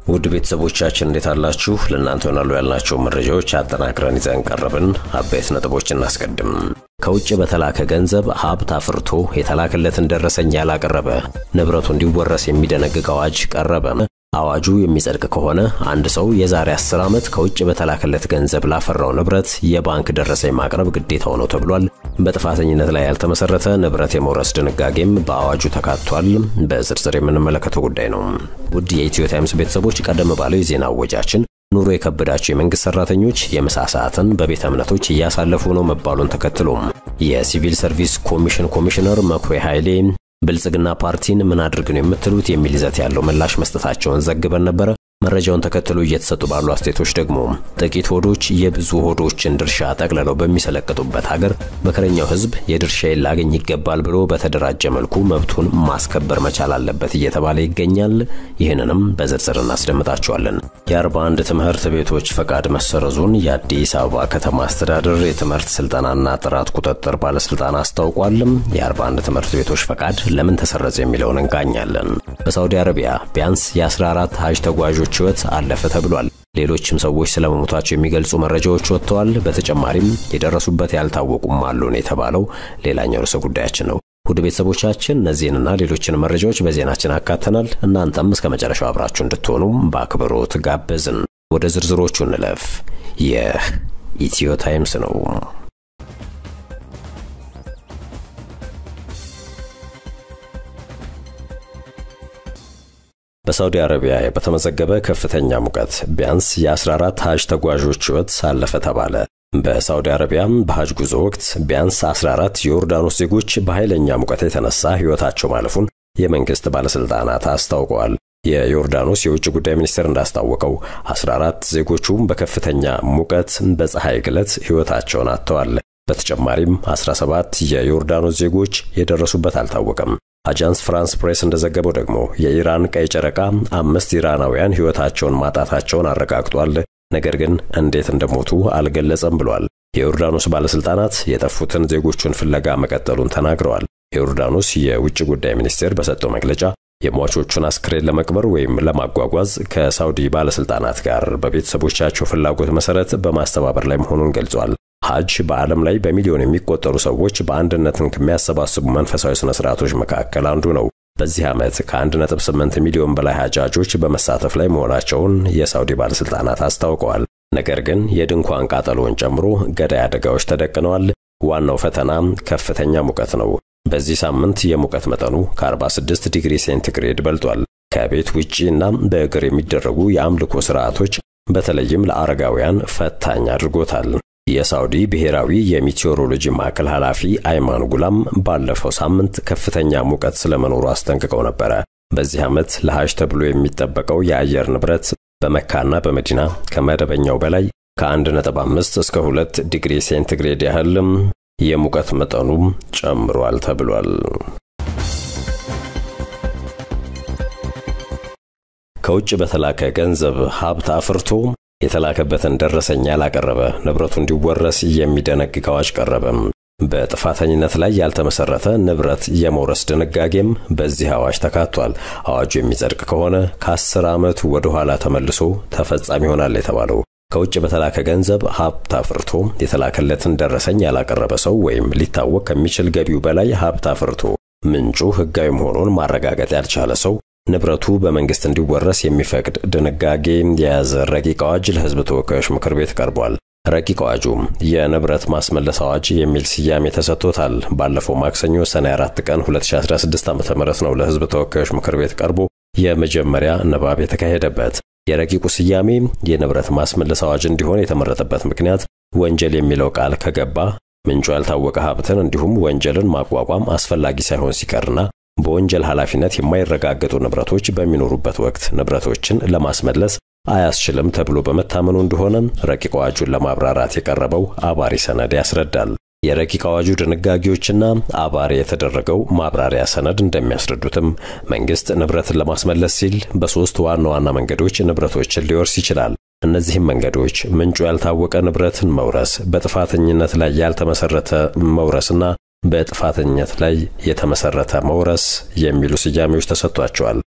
ውድ ቤተሰቦቻችን እንዴት አላችሁ? ለእናንተ ይሆናሉ ያልናቸው መረጃዎች አጠናክረን ይዘን ቀረብን። አበይት ነጥቦች እናስቀድም። ከውጭ በተላከ ገንዘብ ሀብት አፍርቶ የተላከለትን ደረሰኝ ያላቀረበ ንብረቱ እንዲወረስ የሚደነግግ አዋጅ ቀረበ። አዋጁ የሚጸድቅ ከሆነ አንድ ሰው የዛሬ 10 ዓመት ከውጭ በተላከለት ገንዘብ ላፈራው ንብረት የባንክ ደረሰኝ ማቅረብ ግዴታው ነው ተብሏል። በጥፋተኝነት ላይ ያልተመሰረተ ንብረት የመውረስ ድንጋጌም በአዋጁ ተካቷል። በዝርዝር የምንመለከተው ጉዳይ ነው። ውድ የኢትዮ ታይምስ ቤተሰቦች ቀደም ባለው የዜና አወጃችን ኑሮ የከበዳቸው የመንግስት ሰራተኞች የምሳ ሰዓትን በቤተ እምነቶች እያሳለፉ ነው መባሉን ተከትሎም የሲቪል ሰርቪስ ኮሚሽን ኮሚሽነር መኩሪያ ኃይሌ ብልጽግና ፓርቲን ምን አድርግ ነው የምትሉት የሚል ይዘት ያለው ምላሽ መስጠታቸውን ዘግበን ነበረ። መረጃውን ተከትሎ እየተሰጡ ባሉ አስተያየቶች ደግሞ ጥቂት ሆዶች የብዙ ሆዶችን ድርሻ ጠቅልለው በሚሰለቅጡበት ሀገር መከረኛው ሕዝብ የድርሻዬን ላገኝ ይገባል ብሎ በተደራጀ መልኩ መብቱን ማስከበር መቻል አለበት እየተባለ ይገኛል። ይህንንም በዝርዝር እናስደምጣቸዋለን። የአርባ አንድ ትምህርት ቤቶች ፈቃድ መሰረዙን የአዲስ አበባ ከተማ አስተዳደር የትምህርት ስልጠናና ጥራት ቁጥጥር ባለስልጣን አስታውቋል። የአርባ አንድ ትምህርት ቤቶች ፈቃድ ለምን ተሰረዘ የሚለውን እንቃኛለን። በሳውዲ አረቢያ ቢያንስ የ14 ሀጅ ተጓዦች ሕይወት አለፈ ተብሏል። ሌሎችም ሰዎች ስለመሞታቸው የሚገልጹ መረጃዎች ወጥተዋል። በተጨማሪም የደረሱበት ያልታወቁም አሉን የተባለው ሌላኛው ርዕሰ ጉዳያችን ነው። ውድ ቤተሰቦቻችን እነዚህንና ሌሎችን መረጃዎች በዜናችን አካተናል። እናንተም እስከ መጨረሻው አብራችሁ እንድትሆኑ በአክብሮት ጋበዝን። ወደ ዝርዝሮቹ እንለፍ። ይህ ኢትዮ ታይምስ ነው። በሳውዲ አረቢያ በተመዘገበ ከፍተኛ ሙቀት ቢያንስ የ14 ሀጅ ተጓዦች ሕይወት ሳለፈ ተባለ። በሳውዲ አረቢያም በሀጅ ጉዞ ወቅት ቢያንስ 14 የዮርዳኖስ ዜጎች በኃይለኛ ሙቀት የተነሳ ሕይወታቸው ማለፉን የመንግሥት ባለሥልጣናት አስታውቀዋል። የዮርዳኖስ የውጭ ጉዳይ ሚኒስቴር እንዳስታወቀው 14 ዜጎቹም በከፍተኛ ሙቀት በፀሐይ ግለት ሕይወታቸውን አጥተዋል። በተጨማሪም 17 የዮርዳኖስ ዜጎች የደረሱበት አልታወቀም። አጃንስ ፍራንስ ፕሬስ እንደዘገበው ደግሞ የኢራን ቀይ ጨረቃ አምስት ኢራናውያን ሕይወታቸውን ማጣታቸውን አረጋግጧል። ነገር ግን እንዴት እንደሞቱ አልገለጸም ብሏል። የዮርዳኖስ ባለሥልጣናት የጠፉትን ዜጎቹን ፍለጋ መቀጠሉን ተናግረዋል። የዮርዳኖስ የውጭ ጉዳይ ሚኒስቴር በሰጠው መግለጫ የሟቾቹን አስክሬን ለመቅበር ወይም ለማጓጓዝ ከሳውዲ ባለሥልጣናት ጋር በቤተሰቦቻቸው ፍላጎት መሠረት በማስተባበር ላይ መሆኑን ገልጿል። ሐጅ በዓለም ላይ በሚሊዮን የሚቆጠሩ ሰዎች በአንድነትን ከሚያሰባስቡ መንፈሳዊ ሥነ ሥርዓቶች መካከል አንዱ ነው። በዚህ ዓመት ከ1.8 ሚሊዮን በላይ ሐጃጆች በመሳተፍ ላይ መሆናቸውን የሳውዲ ባለሥልጣናት አስታውቀዋል። ነገር ግን የድንኳን ቃጠሎን ጨምሮ ገዳይ አደጋዎች ተደቅነዋል። ዋናው ፈተና ከፍተኛ ሙቀት ነው። በዚህ ሳምንት የሙቀት መጠኑ ከ46 ዲግሪ ሴንቲግሬድ በልጧል። ከቤት ውጪ እና በእግር የሚደረጉ የአምልኮ ሥርዓቶች በተለይም ለአረጋውያን ፈታኝ አድርጎታል። የሳውዲ ብሔራዊ የሚቴዎሮሎጂ ማዕከል ኃላፊ አይማን ጉላም ባለፈው ሳምንት ከፍተኛ ሙቀት ስለመኖሩ አስጠንቅቀው ነበረ። በዚህ ዓመት ለሐጅ ተብሎ የሚጠበቀው የአየር ንብረት በመካና በመዲና ከመደበኛው በላይ ከ1.5 እስከ 2 ዲግሪ ሴንቲግሬድ ያህል የሙቀት መጠኑ ጨምሯል ተብሏል። ከውጭ በተላከ ገንዘብ ሀብት አፍርቶ የተላከበትን ደረሰኝ ያላቀረበ ንብረቱ እንዲወረስ የሚደነግግ አዋጅ ቀረበም። በጥፋተኝነት ላይ ያልተመሰረተ ንብረት የመውረስ ድንጋጌም በዚህ አዋጅ ተካቷል። አዋጁ የሚጸድቅ ከሆነ ከአስር ዓመት ወደ ኋላ ተመልሶ ተፈጻሚ ይሆናል የተባለው ከውጭ በተላከ ገንዘብ ሀብት አፍርቶ የተላከለትን ደረሰኝ ያላቀረበ ሰው ወይም ሊታወቅ ከሚችል ገቢው በላይ ሀብት አፍርቶ ምንጩ ሕጋዊ መሆኑን ማረጋገጥ ያልቻለ ሰው ንብረቱ በመንግስት እንዲወረስ የሚፈቅድ ድንጋጌ የያዘ ረቂቅ አዋጅ ለሕዝብ ተወካዮች ምክር ቤት ቀርቧል። ረቂቅ አዋጁ የንብረት ማስመለስ አዋጅ የሚል ስያሜ ተሰጥቶታል። ባለፈው ማክሰኞ ሰኔ 4 ቀን 2016 ዓ.ም ነው ለሕዝብ ተወካዮች ምክር ቤት ቀርቦ የመጀመሪያ ንባብ የተካሄደበት። የረቂቁ ስያሜ የንብረት ማስመለስ አዋጅ እንዲሆን የተመረጠበት ምክንያት ወንጀል የሚለው ቃል ከገባ ምንጩ ያልታወቀ ሀብትን እንዲሁም ወንጀልን ማቋቋም አስፈላጊ ሳይሆን ሲቀርና በወንጀል ኃላፊነት የማይረጋገጡ ንብረቶች በሚኖሩበት ወቅት ንብረቶችን ለማስመለስ አያስችልም ተብሎ በመታመኑ እንደሆነ ረቂቅ አዋጁን ለማብራራት የቀረበው አባሪ ሰነድ ያስረዳል። የረቂቅ አዋጁ ድንጋጌዎችና አባሪ የተደረገው ማብራሪያ ሰነድ እንደሚያስረዱትም መንግስት ንብረትን ለማስመለስ ሲል በሦስት ዋና ዋና መንገዶች ንብረቶችን ሊወርስ ይችላል። እነዚህም መንገዶች ምንጩ ያልታወቀ ንብረትን መውረስ፣ በጥፋተኝነት ላይ ያልተመሰረተ መውረስና በጥፋተኝነት ላይ የተመሰረተ መውረስ የሚሉ ስያሜዎች ተሰጥቷቸዋል።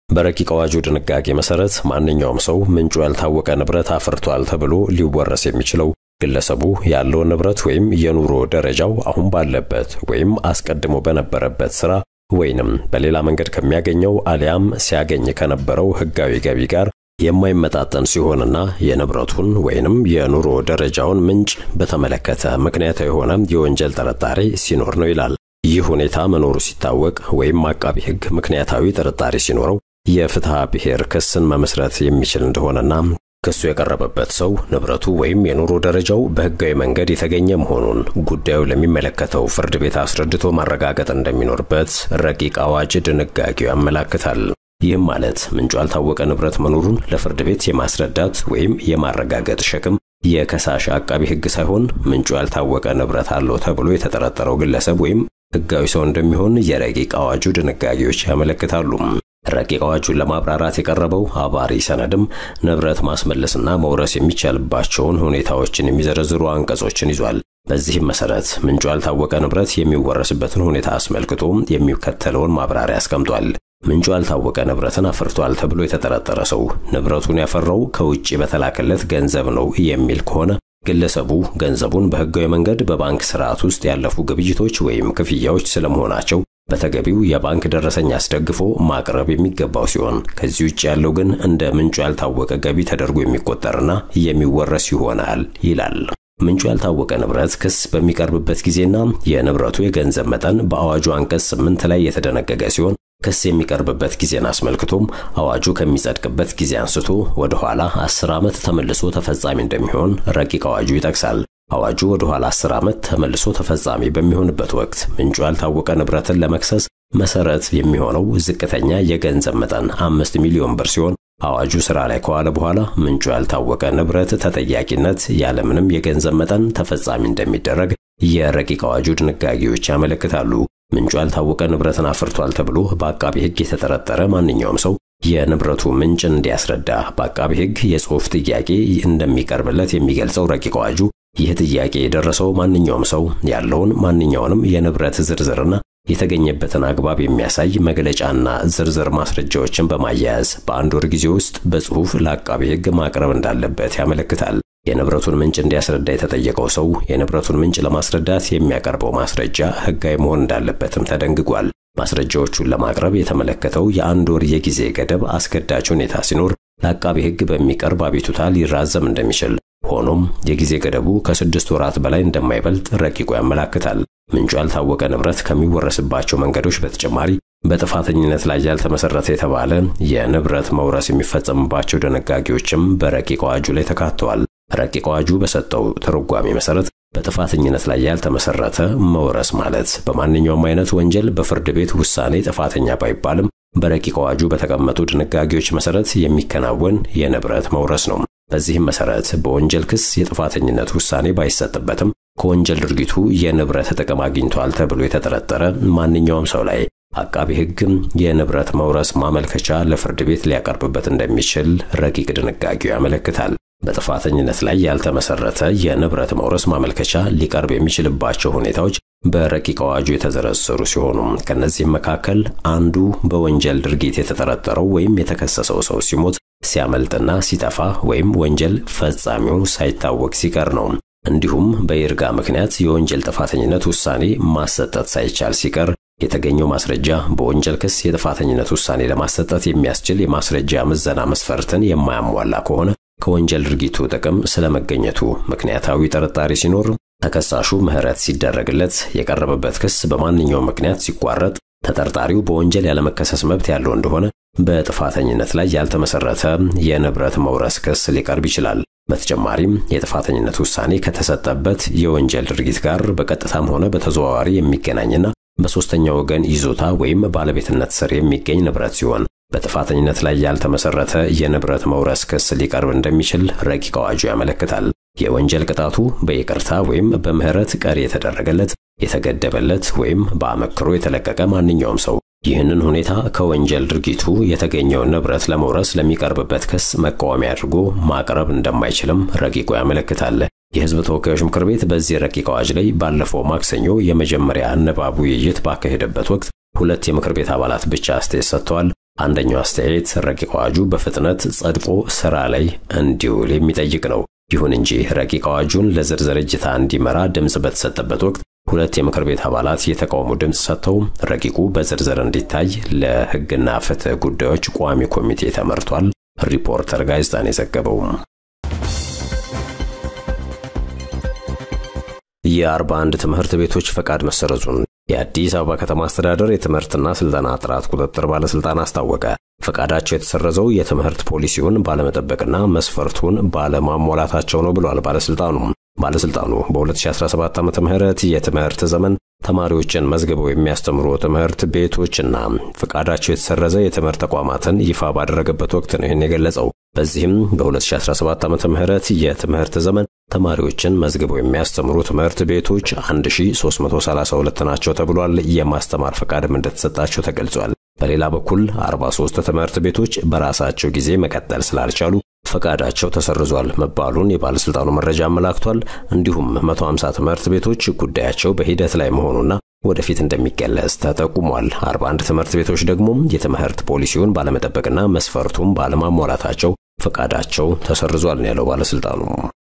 በረቂቅ አዋጁ ድንጋጌ መሰረት ማንኛውም ሰው ምንጩ ያልታወቀ ንብረት አፍርቷል ተብሎ ሊወረስ የሚችለው ግለሰቡ ያለውን ንብረት ወይም የኑሮ ደረጃው አሁን ባለበት ወይም አስቀድሞ በነበረበት ስራ ወይንም በሌላ መንገድ ከሚያገኘው አሊያም ሲያገኝ ከነበረው ሕጋዊ ገቢ ጋር የማይመጣጠን ሲሆንና የንብረቱን ወይንም የኑሮ ደረጃውን ምንጭ በተመለከተ ምክንያታዊ የሆነ የወንጀል ጥርጣሬ ሲኖር ነው ይላል። ይህ ሁኔታ መኖሩ ሲታወቅ ወይም አቃቢ ሕግ ምክንያታዊ ጥርጣሬ ሲኖረው የፍትሐ ብሔር ክስን መመስረት የሚችል እንደሆነና ክሱ የቀረበበት ሰው ንብረቱ ወይም የኑሮ ደረጃው በሕጋዊ መንገድ የተገኘ መሆኑን ጉዳዩ ለሚመለከተው ፍርድ ቤት አስረድቶ ማረጋገጥ እንደሚኖርበት ረቂቅ አዋጅ ድንጋጌው ያመላክታል። ይህም ማለት ምንጩ ያልታወቀ ንብረት መኖሩን ለፍርድ ቤት የማስረዳት ወይም የማረጋገጥ ሸክም የከሳሽ አቃቢ ሕግ ሳይሆን ምንጩ ያልታወቀ ንብረት አለው ተብሎ የተጠረጠረው ግለሰብ ወይም ሕጋዊ ሰው እንደሚሆን የረቂቅ አዋጁ ድንጋጌዎች ያመለክታሉ። ረቂቅ አዋጁን ለማብራራት የቀረበው አባሪ ሰነድም ንብረት ማስመለስና መውረስ የሚቻልባቸውን ሁኔታዎችን የሚዘረዝሩ አንቀጾችን ይዟል። በዚህም መሰረት ምንጩ ያልታወቀ ንብረት የሚወረስበትን ሁኔታ አስመልክቶ የሚከተለውን ማብራሪያ አስቀምጧል። ምንጩ ያልታወቀ ንብረትን አፍርቷል ተብሎ የተጠረጠረ ሰው ንብረቱን ያፈራው ከውጭ በተላከለት ገንዘብ ነው የሚል ከሆነ ግለሰቡ ገንዘቡን በሕጋዊ መንገድ በባንክ ስርዓት ውስጥ ያለፉ ግብይቶች ወይም ክፍያዎች ስለመሆናቸው በተገቢው የባንክ ደረሰኝ አስደግፎ ማቅረብ የሚገባው ሲሆን ከዚህ ውጭ ያለው ግን እንደ ምንጩ ያልታወቀ ገቢ ተደርጎ የሚቆጠርና የሚወረስ ይሆናል ይላል። ምንጩ ያልታወቀ ንብረት ክስ በሚቀርብበት ጊዜና የንብረቱ የገንዘብ መጠን በአዋጁ አንቀጽ ስምንት ላይ የተደነገገ ሲሆን ክስ የሚቀርብበት ጊዜን አስመልክቶም አዋጁ ከሚጸድቅበት ጊዜ አንስቶ ወደ ኋላ አስር ዓመት ተመልሶ ተፈጻሚ እንደሚሆን ረቂቅ አዋጁ ይጠቅሳል። አዋጁ ወደ ኋላ 10 ዓመት ተመልሶ ተፈጻሚ በሚሆንበት ወቅት ምንጩ ያልታወቀ ንብረትን ለመክሰስ መሰረት የሚሆነው ዝቅተኛ የገንዘብ መጠን አምስት ሚሊዮን ብር ሲሆን አዋጁ ስራ ላይ ከዋለ በኋላ ምንጩ ያልታወቀ ንብረት ተጠያቂነት ያለምንም የገንዘብ መጠን ተፈጻሚ እንደሚደረግ የረቂቅ አዋጁ ድንጋጌዎች ያመለክታሉ። ምንጩ ያልታወቀ ንብረትን አፍርቷል ተብሎ በአቃቢ ሕግ የተጠረጠረ ማንኛውም ሰው የንብረቱ ምንጭ እንዲያስረዳ በአቃቢ ሕግ የጽሑፍ ጥያቄ እንደሚቀርብለት የሚገልጸው ረቂቅ አዋጁ ይህ ጥያቄ የደረሰው ማንኛውም ሰው ያለውን ማንኛውንም የንብረት ዝርዝርና የተገኘበትን አግባብ የሚያሳይ መግለጫና ዝርዝር ማስረጃዎችን በማያያዝ በአንድ ወር ጊዜ ውስጥ በጽሑፍ ለአቃቢ ሕግ ማቅረብ እንዳለበት ያመለክታል። የንብረቱን ምንጭ እንዲያስረዳ የተጠየቀው ሰው የንብረቱን ምንጭ ለማስረዳት የሚያቀርበው ማስረጃ ሕጋዊ መሆን እንዳለበትም ተደንግጓል። ማስረጃዎቹን ለማቅረብ የተመለከተው የአንድ ወር የጊዜ ገደብ አስገዳጅ ሁኔታ ሲኖር ለአቃቢ ሕግ በሚቀርብ አቤቱታ ሊራዘም እንደሚችል ሆኖም የጊዜ ገደቡ ከስድስት ወራት በላይ እንደማይበልጥ ረቂቁ ያመላክታል። ምንጩ ያልታወቀ ንብረት ከሚወረስባቸው መንገዶች በተጨማሪ በጥፋተኝነት ላይ ያልተመሰረተ የተባለ የንብረት መውረስ የሚፈጸምባቸው ድንጋጌዎችም በረቂቅ አዋጁ ላይ ተካተዋል። ረቂቅ አዋጁ በሰጠው ትርጓሜ መሰረት በጥፋተኝነት ላይ ያልተመሰረተ መውረስ ማለት በማንኛውም አይነት ወንጀል በፍርድ ቤት ውሳኔ ጥፋተኛ ባይባልም በረቂቅ አዋጁ በተቀመጡ ድንጋጌዎች መሰረት የሚከናወን የንብረት መውረስ ነው። በዚህም መሰረት በወንጀል ክስ የጥፋተኝነት ውሳኔ ባይሰጥበትም ከወንጀል ድርጊቱ የንብረት ጥቅም አግኝቷል ተብሎ የተጠረጠረ ማንኛውም ሰው ላይ አቃቢ ሕግም የንብረት መውረስ ማመልከቻ ለፍርድ ቤት ሊያቀርብበት እንደሚችል ረቂቅ ድንጋጌው ያመለክታል። በጥፋተኝነት ላይ ያልተመሰረተ የንብረት መውረስ ማመልከቻ ሊቀርብ የሚችልባቸው ሁኔታዎች በረቂቅ አዋጁ የተዘረዘሩ ሲሆኑ ከነዚህም መካከል አንዱ በወንጀል ድርጊት የተጠረጠረው ወይም የተከሰሰው ሰው ሲሞት፣ ሲያመልጥና ሲጠፋ ወይም ወንጀል ፈጻሚው ሳይታወቅ ሲቀር ነው። እንዲሁም በይርጋ ምክንያት የወንጀል ጥፋተኝነት ውሳኔ ማሰጠት ሳይቻል ሲቀር የተገኘው ማስረጃ በወንጀል ክስ የጥፋተኝነት ውሳኔ ለማሰጠት የሚያስችል የማስረጃ ምዘና መስፈርትን የማያሟላ ከሆነ ከወንጀል ድርጊቱ ጥቅም ስለመገኘቱ ምክንያታዊ ጥርጣሬ ሲኖር ተከሳሹ ምሕረት ሲደረግለት የቀረበበት ክስ በማንኛውም ምክንያት ሲቋረጥ ተጠርጣሪው በወንጀል ያለመከሰስ መብት ያለው እንደሆነ በጥፋተኝነት ላይ ያልተመሰረተ የንብረት መውረስ ክስ ሊቀርብ ይችላል። በተጨማሪም የጥፋተኝነት ውሳኔ ከተሰጠበት የወንጀል ድርጊት ጋር በቀጥታም ሆነ በተዘዋዋሪ የሚገናኝና በሦስተኛ ወገን ይዞታ ወይም ባለቤትነት ስር የሚገኝ ንብረት ሲሆን በጥፋተኝነት ላይ ያልተመሰረተ የንብረት መውረስ ክስ ሊቀርብ እንደሚችል ረቂቅ አዋጁ ያመለክታል። የወንጀል ቅጣቱ በይቅርታ ወይም በምህረት ቀሪ የተደረገለት፣ የተገደበለት ወይም በአመክሮ የተለቀቀ ማንኛውም ሰው ይህንን ሁኔታ ከወንጀል ድርጊቱ የተገኘውን ንብረት ለመውረስ ለሚቀርብበት ክስ መቃወሚያ አድርጎ ማቅረብ እንደማይችልም ረቂቁ ያመለክታል። የሕዝብ ተወካዮች ምክር ቤት በዚህ ረቂቅ አዋጅ ላይ ባለፈው ማክሰኞ የመጀመሪያ ንባብ ውይይት ባካሄደበት ወቅት ሁለት የምክር ቤት አባላት ብቻ አስተያየት ሰጥተዋል። አንደኛው አስተያየት ረቂቅ አዋጁ በፍጥነት ጸድቆ ስራ ላይ እንዲውል የሚጠይቅ ነው። ይሁን እንጂ ረቂቅ አዋጁን ለዝርዝር እይታ እንዲመራ ድምፅ በተሰጠበት ወቅት ሁለት የምክር ቤት አባላት የተቃውሞ ድምፅ ሰጥተው ረቂቁ በዝርዝር እንዲታይ ለሕግና ፍትህ ጉዳዮች ቋሚ ኮሚቴ ተመርቷል። ሪፖርተር ጋዜጣን የዘገበው የአርባ አንድ ትምህርት ቤቶች ፈቃድ መሰረዙን የአዲስ አበባ ከተማ አስተዳደር የትምህርትና ስልጠና ጥራት ቁጥጥር ባለስልጣን አስታወቀ። ፈቃዳቸው የተሰረዘው የትምህርት ፖሊሲውን ባለመጠበቅና መስፈርቱን ባለማሟላታቸው ነው ብሏል ባለስልጣኑ። ባለስልጣኑ በ2017 ዓ ም የትምህርት ዘመን ተማሪዎችን መዝግበው የሚያስተምሩ ትምህርት ቤቶችና ፈቃዳቸው የተሰረዘ የትምህርት ተቋማትን ይፋ ባደረገበት ወቅት ነው ይህን የገለጸው። በዚህም በ2017 ዓ ም የትምህርት ዘመን ተማሪዎችን መዝግበው የሚያስተምሩ ትምህርት ቤቶች 1332 ናቸው ተብሏል። የማስተማር ፈቃድም እንደተሰጣቸው ተገልጿል። በሌላ በኩል 43 ትምህርት ቤቶች በራሳቸው ጊዜ መቀጠል ስላልቻሉ ፈቃዳቸው ተሰርዟል መባሉን የባለስልጣኑ መረጃ አመላክቷል። እንዲሁም 150 ትምህርት ቤቶች ጉዳያቸው በሂደት ላይ መሆኑና ወደፊት እንደሚገለጽ ተጠቁሟል። 41 ትምህርት ቤቶች ደግሞ የትምህርት ፖሊሲውን ባለመጠበቅና መስፈርቱን ባለማሟላታቸው ፈቃዳቸው ተሰርዟል ነው ያለው ባለስልጣኑ።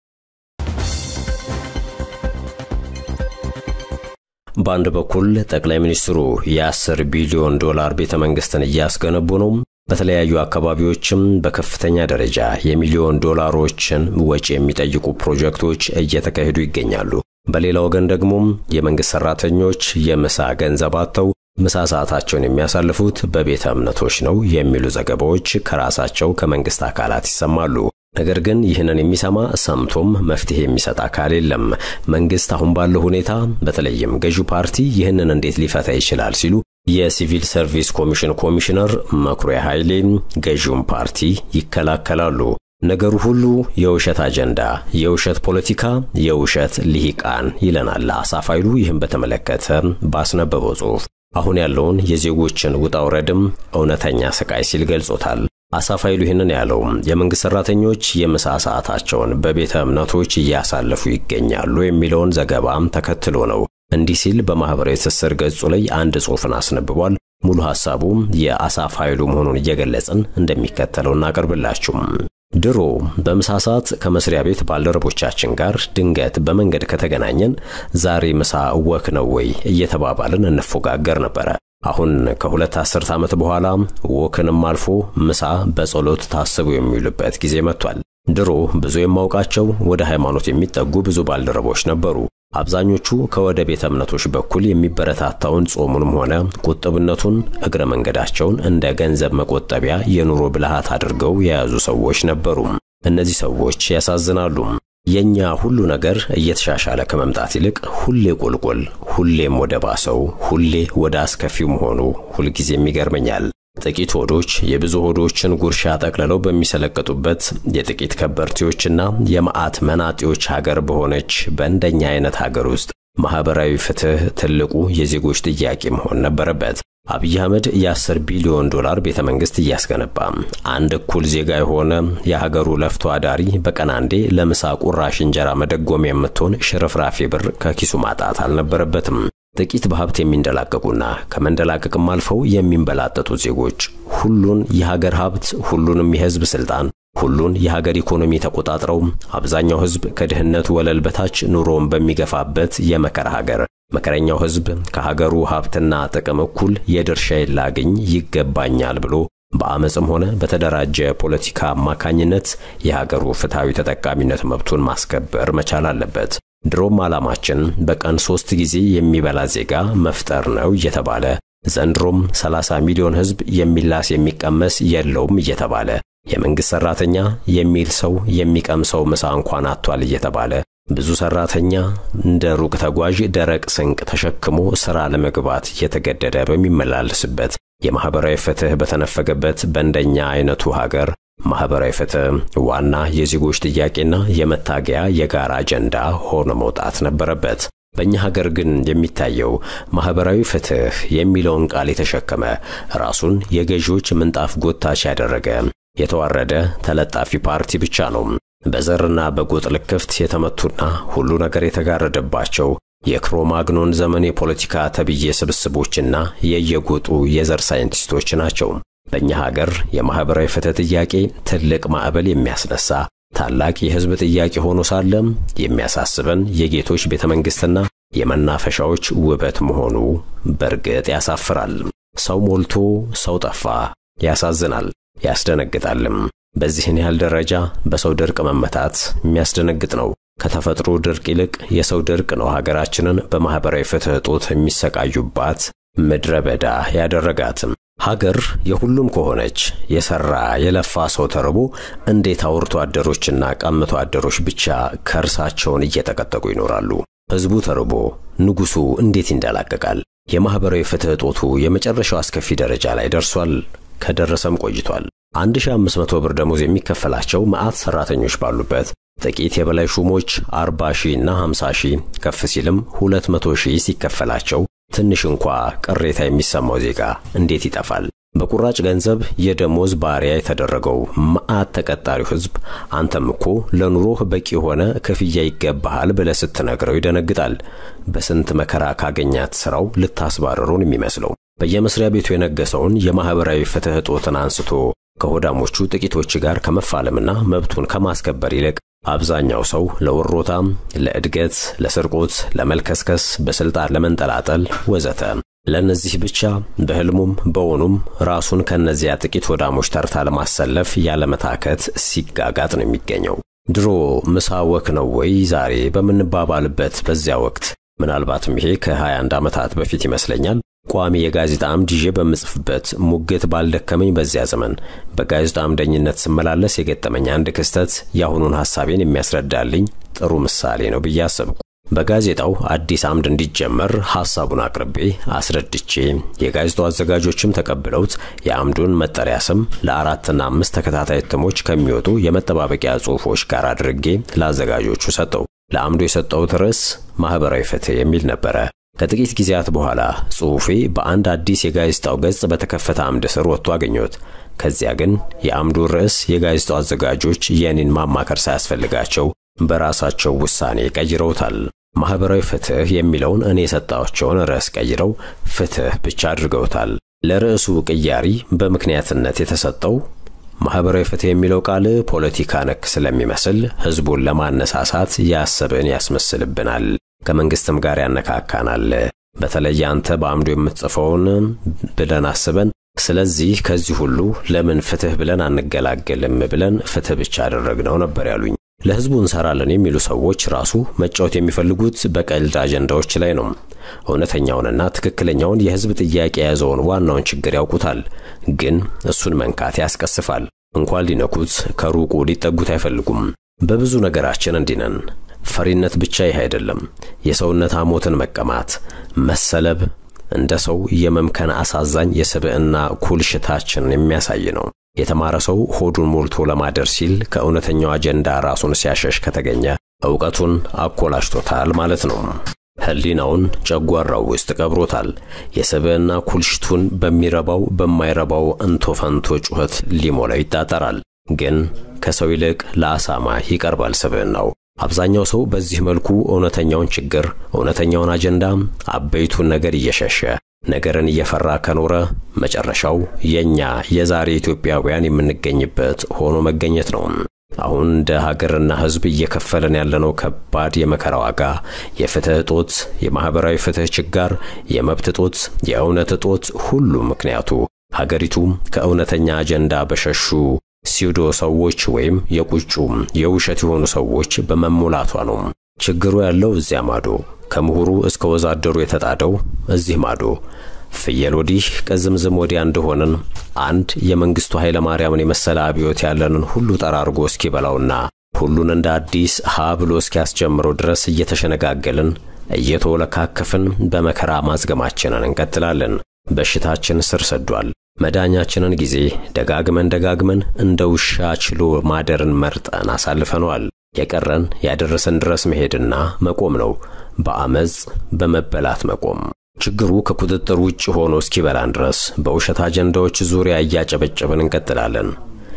በአንድ በኩል ጠቅላይ ሚኒስትሩ የ10 ቢሊዮን ዶላር ቤተ መንግስትን እያስገነቡ ነው። በተለያዩ አካባቢዎችም በከፍተኛ ደረጃ የሚሊዮን ዶላሮችን ወጪ የሚጠይቁ ፕሮጀክቶች እየተካሄዱ ይገኛሉ። በሌላ ወገን ደግሞ የመንግሥት ሠራተኞች የምሳ ገንዘብ አጥተው ምሳ ሰዓታቸውን የሚያሳልፉት በቤተ እምነቶች ነው የሚሉ ዘገባዎች ከራሳቸው ከመንግሥት አካላት ይሰማሉ። ነገር ግን ይህንን የሚሰማ ሰምቶም መፍትሄ የሚሰጥ አካል የለም። መንግሥት አሁን ባለው ሁኔታ በተለይም ገዢው ፓርቲ ይህንን እንዴት ሊፈታ ይችላል ሲሉ የሲቪል ሰርቪስ ኮሚሽን ኮሚሽነር መኩሪያ ኃይሌ ገዢውን ፓርቲ ይከላከላሉ። ነገሩ ሁሉ የውሸት አጀንዳ፣ የውሸት ፖለቲካ፣ የውሸት ልሂቃን ይለናል አሳፍ ኃይሉ ይህን በተመለከተ ባስነበበው ጽሑፍ አሁን ያለውን የዜጎችን ውጣ ውረድም እውነተኛ ስቃይ ሲል ገልጾታል። አሳፍ ኃይሉ ይህንን ያለው የመንግሥት ሠራተኞች የምሳ ሰዓታቸውን በቤተ እምነቶች እያሳለፉ ይገኛሉ የሚለውን ዘገባም ተከትሎ ነው። እንዲህ ሲል በማኅበራዊ ትስስር ገጹ ላይ አንድ ጽሑፍን አስነብቧል። ሙሉ ሐሳቡ የአሳፍ ኃይሉ መሆኑን እየገለጽን እንደሚከተለው እናቀርብላችሁም። ድሮ በምሳ ሰዓት ከመስሪያ ቤት ባልደረቦቻችን ጋር ድንገት በመንገድ ከተገናኘን ዛሬ ምሳ ወክ ነው ወይ እየተባባልን እንፎጋገር ነበረ። አሁን ከሁለት አስርት ዓመት በኋላ ወክንም አልፎ ምሳ በጸሎት ታስቡ የሚውልበት ጊዜ መጥቷል። ድሮ ብዙ የማውቃቸው ወደ ሃይማኖት የሚጠጉ ብዙ ባልደረቦች ነበሩ። አብዛኞቹ ከወደ ቤተ እምነቶች በኩል የሚበረታታውን ጾሙንም ሆነ ቁጥብነቱን እግረ መንገዳቸውን እንደ ገንዘብ መቆጠቢያ የኑሮ ብልሃት አድርገው የያዙ ሰዎች ነበሩ። እነዚህ ሰዎች ያሳዝናሉ። የኛ ሁሉ ነገር እየተሻሻለ ከመምጣት ይልቅ ሁሌ ቁልቁል፣ ሁሌም ወደ ባሰው፣ ሁሌ ወደ አስከፊው መሆኑ ሁልጊዜም ይገርመኛል። ጥቂት ሆዶች የብዙ ሆዶችን ጉርሻ ጠቅልለው በሚሰለቅጡበት የጥቂት ከበርቴዎችና የመዓት መናጤዎች ሀገር በሆነች በእንደኛ አይነት ሀገር ውስጥ ማኅበራዊ ፍትሕ ትልቁ የዜጎች ጥያቄ መሆን ነበረበት። አብይ አህመድ የ10 ቢሊዮን ዶላር ቤተ መንግሥት እያስገነባ አንድ እኩል ዜጋ የሆነ የሀገሩ ለፍቶ አዳሪ በቀን አንዴ ለምሳ ቁራሽ እንጀራ መደጎም የምትሆን ሽርፍራፊ ብር ከኪሱ ማጣት አልነበረበትም። ጥቂት በሀብት የሚንደላቀቁና ከመንደላቀቅም አልፈው የሚንበላጠጡ ዜጎች ሁሉን የሀገር ሀብት፣ ሁሉንም የሕዝብ ስልጣን፣ ሁሉን የሀገር ኢኮኖሚ ተቆጣጥረው አብዛኛው ሕዝብ ከድህነት ወለል በታች ኑሮውን በሚገፋበት የመከራ ሀገር መከረኛው ሕዝብ ከሀገሩ ሀብትና ጥቅም እኩል የድርሻዬን ላግኝ ይገባኛል ብሎ በአመፅም ሆነ በተደራጀ ፖለቲካ አማካኝነት የሀገሩ ፍትሐዊ ተጠቃሚነት መብቱን ማስከበር መቻል አለበት። ድሮም ዓላማችን በቀን ሦስት ጊዜ የሚበላ ዜጋ መፍጠር ነው እየተባለ ዘንድሮም 30 ሚሊዮን ሕዝብ የሚላስ የሚቀመስ የለውም እየተባለ የመንግሥት ሠራተኛ የሚል ሰው የሚቀምሰው ምሳ እንኳን አጥቷል እየተባለ ብዙ ሠራተኛ እንደ ሩቅ ተጓዥ ደረቅ ስንቅ ተሸክሞ ሥራ ለመግባት እየተገደደ በሚመላለስበት የማኅበራዊ ፍትሕ በተነፈገበት በእንደኛ አይነቱ ሀገር ማኅበራዊ ፍትሕ ዋና የዜጎች ጥያቄና የመታገያ የጋራ አጀንዳ ሆኖ መውጣት ነበረበት። በእኛ ሀገር ግን የሚታየው ማኅበራዊ ፍትሕ የሚለውን ቃል የተሸከመ ራሱን የገዢዎች ምንጣፍ ጎታች ያደረገ የተዋረደ ተለጣፊ ፓርቲ ብቻ ነው። በዘርና በጎጥ ልክፍት የተመቱና ሁሉ ነገር የተጋረደባቸው የክሮማግኖን ዘመን የፖለቲካ ተብዬ ስብስቦችና የየጎጡ የዘር ሳይንቲስቶች ናቸው። በእኛ ሀገር የማኅበራዊ ፍትሕ ጥያቄ ትልቅ ማዕበል የሚያስነሳ ታላቅ የሕዝብ ጥያቄ ሆኖ ሳለም የሚያሳስበን የጌቶች ቤተ መንግሥትና የመናፈሻዎች ውበት መሆኑ በርግጥ ያሳፍራል። ሰው ሞልቶ ሰው ጠፋ። ያሳዝናል፣ ያስደነግጣልም። በዚህን ያህል ደረጃ በሰው ድርቅ መመታት የሚያስደነግጥ ነው። ከተፈጥሮ ድርቅ ይልቅ የሰው ድርቅ ነው ሀገራችንን በማኅበራዊ ፍትሕ እጦት የሚሰቃዩባት ምድረ በዳ ያደረጋትም። ሀገር የሁሉም ከሆነች የሠራ የለፋ ሰው ተርቦ እንዴት አውርቶ አደሮችና ቀምቶ አደሮች ብቻ ከርሳቸውን እየጠቀጠቁ ይኖራሉ? ሕዝቡ ተርቦ ንጉሡ እንዴት ይንደላቀቃል? የማኅበራዊ ፍትሕ እጦቱ የመጨረሻው አስከፊ ደረጃ ላይ ደርሷል። ከደረሰም ቆይቷል። 1500 ብር ደሞዝ የሚከፈላቸው መዓት ሠራተኞች ባሉበት ጥቂት የበላይ ሹሞች 40 ሺህ እና 50 ሺህ ከፍ ሲልም 200 ሺህ ሲከፈላቸው ትንሽ እንኳ ቅሬታ የሚሰማው ዜጋ እንዴት ይጠፋል? በቁራጭ ገንዘብ የደሞዝ ባሪያ የተደረገው መዓት ተቀጣሪው ሕዝብ አንተም እኮ ለኑሮህ በቂ የሆነ ክፍያ ይገባሃል ብለህ ስትነግረው ይደነግጣል። በስንት መከራ ካገኛት ሥራው ልታስባረሩን የሚመስለው በየመስሪያ ቤቱ የነገሰውን የማኅበራዊ ፍትሕ እጦትን አንስቶ ከሆዳሞቹ ጥቂቶች ጋር ከመፋለምና መብቱን ከማስከበር ይልቅ አብዛኛው ሰው ለውሮታም፣ ለእድገት፣ ለስርቆት፣ ለመልከስከስ፣ በስልጣን ለመንጠላጠል ወዘተ ለእነዚህ ብቻ በሕልሙም በውኑም ራሱን ከእነዚያ ጥቂት ሆዳሞች ተርታ ለማሰለፍ ያለመታከት ሲጋጋጥ ነው የሚገኘው። ድሮ ምሳ ወክ ነው ወይ ዛሬ በምንባባልበት በዚያ ወቅት ምናልባትም ይሄ ከ21 ዓመታት በፊት ይመስለኛል ቋሚ የጋዜጣ አምድ ይዤ በምጽፍበት ሙግት ባልደከመኝ በዚያ ዘመን በጋዜጣ አምደኝነት ስመላለስ የገጠመኝ አንድ ክስተት የአሁኑን ሐሳቤን የሚያስረዳልኝ ጥሩ ምሳሌ ነው ብዬ አሰብኩ። በጋዜጣው አዲስ አምድ እንዲጀመር ሐሳቡን አቅርቤ አስረድቼ የጋዜጣው አዘጋጆችም ተቀብለውት የአምዱን መጠሪያ ስም ለአራትና አምስት ተከታታይ እትሞች ከሚወጡ የመጠባበቂያ ጽሑፎች ጋር አድርጌ ለአዘጋጆቹ ሰጠው። ለአምዱ የሰጠሁት ርዕስ ማኅበራዊ ፍትሕ የሚል ነበረ። ከጥቂት ጊዜያት በኋላ ጽሑፌ በአንድ አዲስ የጋዜጣው ገጽ በተከፈተ አምድ ስር ወጥቶ አገኘሁት። ከዚያ ግን የአምዱ ርዕስ የጋዜጣው አዘጋጆች የኔን ማማከር ሳያስፈልጋቸው በራሳቸው ውሳኔ ቀይረውታል። ማኅበራዊ ፍትሕ የሚለውን እኔ የሰጣቸውን ርዕስ ቀይረው ፍትሕ ብቻ አድርገውታል። ለርዕሱ ቅያሪ በምክንያትነት የተሰጠው ማኅበራዊ ፍትሕ የሚለው ቃል ፖለቲካ ነክ ስለሚመስል ሕዝቡን ለማነሳሳት ያሰብን ያስመስልብናል ከመንግስትም ጋር ያነካካናል። በተለይ አንተ በአምዱ የምትጽፈውን ብለን አስበን፣ ስለዚህ ከዚህ ሁሉ ለምን ፍትሕ ብለን አንገላገልም ብለን ፍትሕ ብቻ አደረግነው ነበር ያሉኝ። ለሕዝቡ እንሰራለን የሚሉ ሰዎች ራሱ መጫወት የሚፈልጉት በቀልድ አጀንዳዎች ላይ ነው። እውነተኛውንና ትክክለኛውን የሕዝብ ጥያቄ የያዘውን ዋናውን ችግር ያውቁታል፣ ግን እሱን መንካት ያስቀስፋል። እንኳን ሊነኩት ከሩቁ ሊጠጉት አይፈልጉም። በብዙ ነገራችን እንዲህ ነን። ፈሪነት ብቻ ይህ አይደለም። የሰውነት ሐሞትን መቀማት፣ መሰለብ እንደ ሰው የመምከን አሳዛኝ የስብዕና ኩልሽታችንን የሚያሳይ ነው። የተማረ ሰው ሆዱን ሞልቶ ለማደር ሲል ከእውነተኛው አጀንዳ ራሱን ሲያሸሽ ከተገኘ ዕውቀቱን አኮላሽቶታል ማለት ነው። ሕሊናውን ጨጓራው ውስጥ ቀብሮታል። የስብዕና ኩልሽቱን በሚረባው በማይረባው እንቶ ፈንቶ ጩኸት ሊሞላው ይጣጠራል። ግን ከሰው ይልቅ ለአሳማ ይቀርባል ስብዕናው። አብዛኛው ሰው በዚህ መልኩ እውነተኛውን ችግር፣ እውነተኛውን አጀንዳ፣ አበይቱን ነገር እየሸሸ ነገርን እየፈራ ከኖረ መጨረሻው የኛ የዛሬ ኢትዮጵያውያን የምንገኝበት ሆኖ መገኘት ነው። አሁን እንደ ሀገርና ሕዝብ እየከፈለን ያለነው ከባድ የመከራ ዋጋ፣ የፍትህ እጦት፣ የማኅበራዊ ፍትህ ችጋር፣ የመብት እጦት፣ የእውነት እጦት፣ ሁሉ ምክንያቱ ሀገሪቱ ከእውነተኛ አጀንዳ በሸሹ ሲውዶ ሰዎች ወይም የቁጩ የውሸት የሆኑ ሰዎች በመሞላቷ ነው። ችግሩ ያለው እዚያ ማዶ፣ ከምሁሩ እስከ ወዛደሩ የተጣደው እዚህ ማዶ፣ ፍየል ወዲህ ቅዝምዝም ወዲያ እንደሆንን አንድ የመንግስቱ ኃይለ ማርያምን የመሰለ አብዮት ያለንን ሁሉ ጠራርጎ እስኪበላውና ሁሉን እንደ አዲስ ሀ ብሎ እስኪያስጀምረው ድረስ እየተሸነጋገልን እየተወለካከፍን በመከራ ማዝገማችንን እንቀጥላለን። በሽታችን ስር ሰዷል። መዳኛችንን ጊዜ ደጋግመን ደጋግመን እንደ ውሻ ችሎ ማደርን መርጠን አሳልፈነዋል። የቀረን ያደረሰን ድረስ መሄድና መቆም ነው። በአመፅ በመበላት መቆም። ችግሩ ከቁጥጥር ውጭ ሆኖ እስኪበላን ድረስ በውሸት አጀንዳዎች ዙሪያ እያጨበጨብን እንቀጥላለን።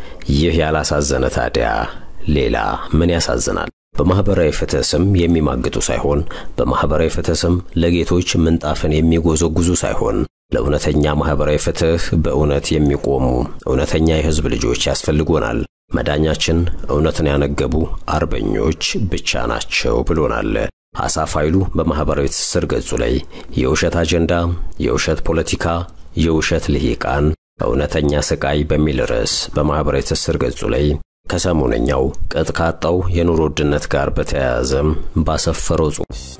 ይህ ያላሳዘነ ታዲያ ሌላ ምን ያሳዝናል? በማኅበራዊ ፍትሕ ስም የሚማግጡ ሳይሆን በማኅበራዊ ፍትሕ ስም ለጌቶች ምንጣፍን የሚጎዘጉዙ ሳይሆን ለእውነተኛ ማኅበራዊ ፍትሕ በእውነት የሚቆሙ እውነተኛ የሕዝብ ልጆች ያስፈልጎናል። መዳኛችን እውነትን ያነገቡ አርበኞች ብቻ ናቸው ብሎናል። አሳፍ ኃይሉ በማኅበራዊ ትስስር ገጹ ላይ የውሸት አጀንዳ፣ የውሸት ፖለቲካ፣ የውሸት ልሂቃን፣ እውነተኛ ስቃይ በሚል ርዕስ በማኅበራዊ ትስስር ገጹ ላይ ከሰሞነኛው ቅጥ ካጣው የኑሮ ውድነት ጋር በተያያዘም ባሰፈረው ጽሑፍ